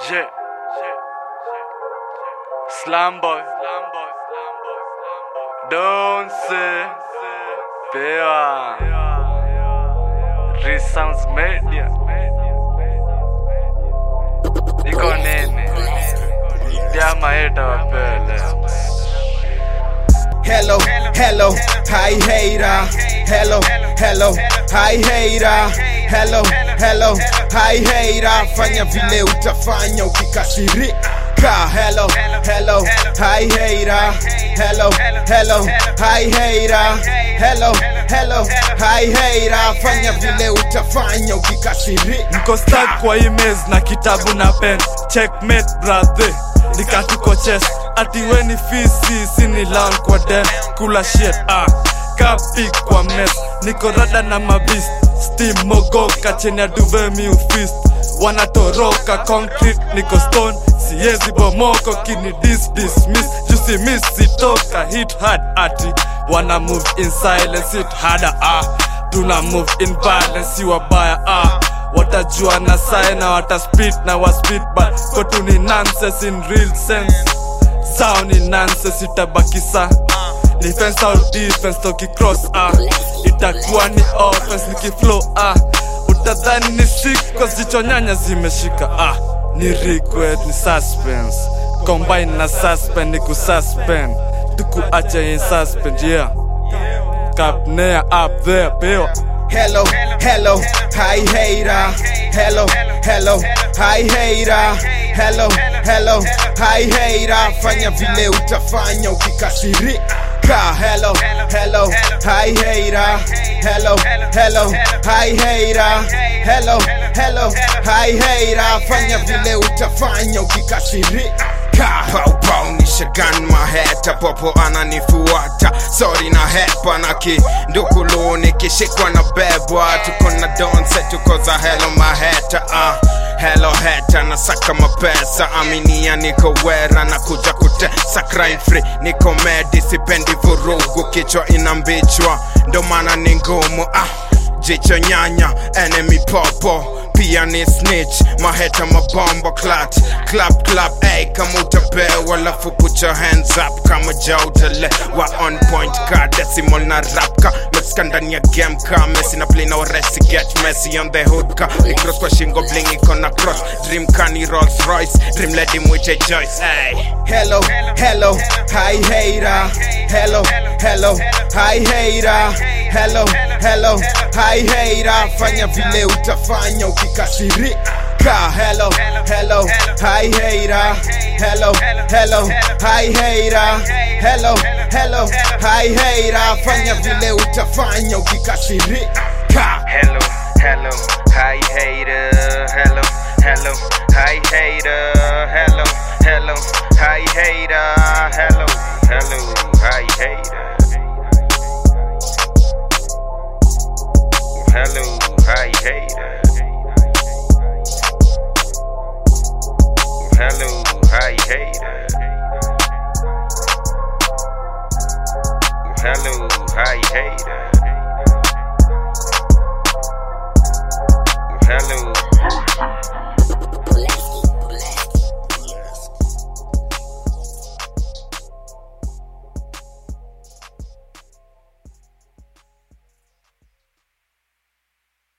Yeah. Slam boy. Don't say. Pewa. Resounds media. Iko nini? Pia maeta wapele. Hello, hello, hi hater. Hello, hello, hi hater. Hello, hello, hi hater. Fanya vile utafanya ukikasirika. Hello, hello, hi hater. Hello, hello, hi hater. Hello, hello, hi hater. Fanya vile utafanya ukikasirika. Niko stuck kwa emails na kitabu na pen. Checkmate brother. Nikatuko chess. Ati we ni fisi, sini lan kwa den. Kula shit ah. Kapi kwa mess. Niko rada na mabist. Steam mogoka cheni ya duve mi ufist. Wanatoroka concrete niko stone. Siezi bomoko kini dis dismiss. Juicy miss sitoka hit hard ati. Wanna move in silence hit harder ah. Tuna move in balance si wabaya ah watajua na sae na wataspit na waspit but kotu ni nonsense in real sense sao ni nonsense itabakisa ni fence au defense toki cross ah itakuwa ni offense nikiflow ah utadhani ni sick cause jicho nyanya zimeshika ah ni regret ni suspense combine na suspend ni kususpend tukuache in suspend yeah kapnea up there pewa Hello, hello, hi hater. Hello, hello, hi hater. Hello, hello, hi hater. Fanya vile utafanya ukikasirika. Hello, hello, hi hater. Hello, hello, hi hater. Hello, hello, hi hater. Fanya vile utafanya ukikasirika. Pau pau nishagan maheta popo ananifuata sorry na hepa na kindukulu nikishikwa na bebwa tuko na donse tuko za helo maheta uh. Hello heta nasaka mapesa aminia niko wera na kuja kutesa crime free niko medi sipendi vurugu kichwa inambichwa ndo maana ni ngumu ah. jicho nyanya enemy popo pia ni snitch maheta mabombo clat clap clap ay kama utapewa lafu put your hands up kama jautele wa on point ka decimal na rap ka meska ndani ya game ka mesi na play na waresi get messy on the hood ka ikros kwa shingo bling iko na cross dream ka ni Rolls Royce dream lady mwite Joyce ay hello hello hi hater hello hello hi hater hello hello hi hater fanya vile utafanya ukikasirika hello hello hi hater hello hello hi hater hello hello hi hater fanya vile utafanya ukikasirika Hello, hello, hi hater. Hello, hello, hi hater. Hello, hello, hi hater. Hello, hello, hi hater. Hello, hi hater. Hello, hi hater. Hello, hi hater. Hello.